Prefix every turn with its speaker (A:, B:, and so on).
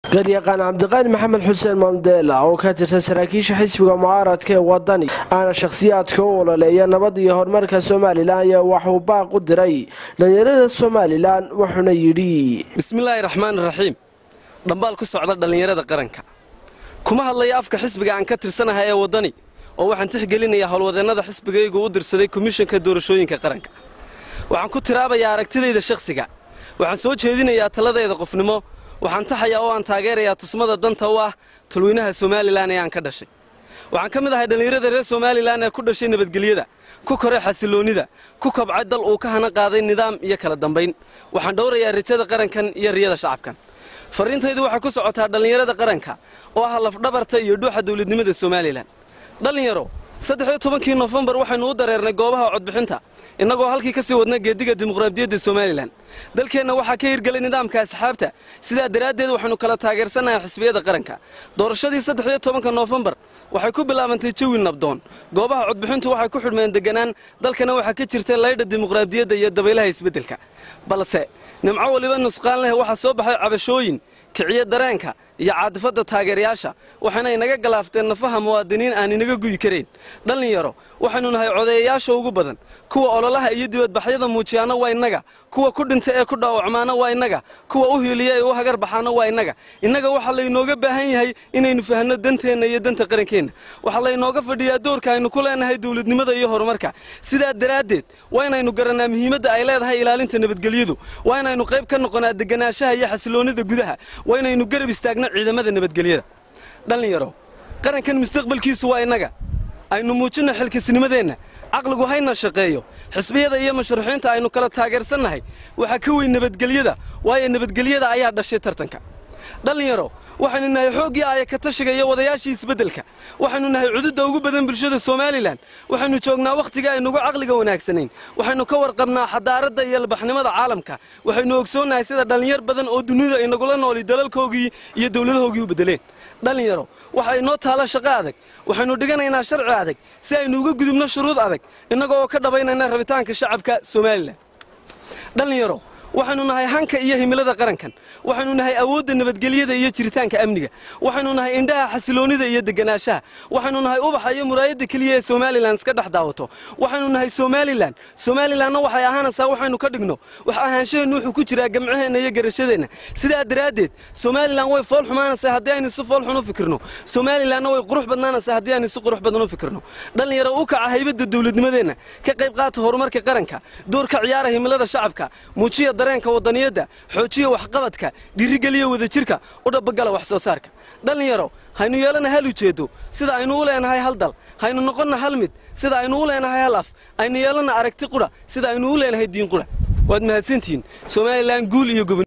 A: garyaqaan cabdiqaani maxamed xuseen mandela oo ka tirsan saraakiisha xisbiga mucaaradka ee wadani aana shakhsiyaadka u ololeeya nabad iyo horumarka somalilan ayaa waxuu baaq u diray dhallinyarada somalilan wuxuuna yidhi
B: bismillaahi raxmaan raxiim dhambaal ku socda dhallinyarada qaranka kuma hadlaya afka xisbiga aan ka tirsanahay ee waddani oo waxaan tixgelinayaa howlwadeennada xisbigaygu u dirsaday komishanka doorashooyinka qaranka waxaan ku tiraabayaa aragtidayda shakhsiga waxaan soo jeedinayaa taladeeda qofnimo waxaan taxayaa oo aan taageerayaa tusmada danta u ah talweynaha somalilan ee aan ka dhashay waxaan ka mid ahay dhallinyarada reer somalilan ee ku dhashay nabadgelyada ku koray xasiloonnida ku kabcay dal uu ka hana qaaday nidaam iyo kala dambayn waxaan dhowrayaa rajada qarankan iyo riyada shacabkan farriintaydu waxay ku socotaa dhallinyarada qaranka oo ah lafdhabarta iyo dhuuxa dawladnimada somalilan dhallinyaro saddexiyo tobankii nofembar waxaynu u dareernay goobaha codbixinta innagoo halkii ka sii wadna geediga dimuqraadiyadda somalilan dalkeenna waxaa ka hirgelay nidaamka asxaabta sidaa daraaddeed waxaynu kala taageersanahay xisbiyada qaranka doorashadii saddexiyo tobanka noofembar waxay ku bilaabantay jawi nabdoon goobaha codbixintu waxay ku xidhmeen deganaan dalkana waxaa ka jirtay laydha dimuqraadiyadda iyo dabaylaha isbeddelka balse nimco waliba nusqaan leh waxaa soo baxay cabashooyin kiciyo dareenka iyo caadifadda taageerayaasha waxayna inaga galaafteen nafaha muwaadiniin aan inaga guyi karayn dhallinyaro waxaynu nahay codeeyayaasha ugu badan kuwa ololaha iyo dibadbaxyada muujiyaana waa innaga kuwa ku dhinta ee ku dhaawacmaana waa innaga kuwa u hiiliya ee u hagar baxaana waa innaga innaga waxaa laynooga baahan yahay inaynu fahanno danteenna iyo danta qarankeenna waxaa laynooga fadhiyaa doorka aynu ku leenahay dawladnimada iyo horumarka sidaa daraaddeed waa inaynu garannaa muhiimadda ay leedahay ilaalinta nabadgelyadu waa inaynu qayb ka noqonaa deganaanshaha iyo xasiloonnida gudaha waa inaynu garab istaagno ciidamada nabadgelyada dhallinyaro qarankan mustaqbalkiisu waa innaga aynu muujinno xilkasnimadeenna caqligu hayna shaqeeyo xisbiyada iyo mashruuxiinta aynu kala taageersannahay waxaa ka weyn nabadgelyada waayo nabadgelyada ayaa dhashay tartanka dhallinyaro waxaynu nahay xooggii aaya ka tashiga iyo wadayaashii isbeddelka waxaynu nahay cududda ugu badan bulshada somalilan waxaynu joognaa wakhtiga aynugu caqliga wanaagsanayn waxaynu ka warqabnaa xadaaradda iyo albaxnimada caalamka waxaynu ogsoonnahay sida dhallinyar badan oo dunida inagula nooli dalalkoogii iyo dowladahoogii u beddeleen dhallinyaro waxa inoo taalo shaqo adag waxaynu dhiganaynaa sharci adag si aynu uga gudubno shuruud adag innaga oo ka dhabaynayna rabitaanka shacabka somalilan dhallinyaro waxaynu nahay hanka iyo himilada qarankan waxaynu nahay awoodda nabadgelyada iyo jiritaanka amniga waxaynu nahay indhaha xasiloonnida iyo deganaanshaha waxaynu nahay ubaxa iyo muraayadda keliya ee somalilan iska dhex daawato waxaynu nahay somalilan somalilanna waxay ahaanaysaa waxaynu ka dhigno wax ahaanshaheennu wuxuu ku jiraa gamcaheenna iyo garashadeenna sidaa daraaddeed somalilan way fool xumaanaysaa haddii aynu si fool xun u fikirno somalilanna way qurux badnaanaysaa haddii aynu si qurux badan u fikirno dhallinyaro u kaca haybadda dawladnimadeenna ka qayb qaata horumarka qaranka doorka ciyaara himilada shacabka muujiya dareenka wadaniyadda xoojiya waxqabadka dhiirigeliya wadajirka u dhabagala wax soo saarka dhallinyaro haynu yeelana hal ujeeddo sida aynu u leenahay hal dal haynu noqonna hal mid sida aynu u leenahay hal af aynu yeelana aragti qudha sida aynu u leenahay diin qudha waad mahadsantihiin somalilan guul iyo gobon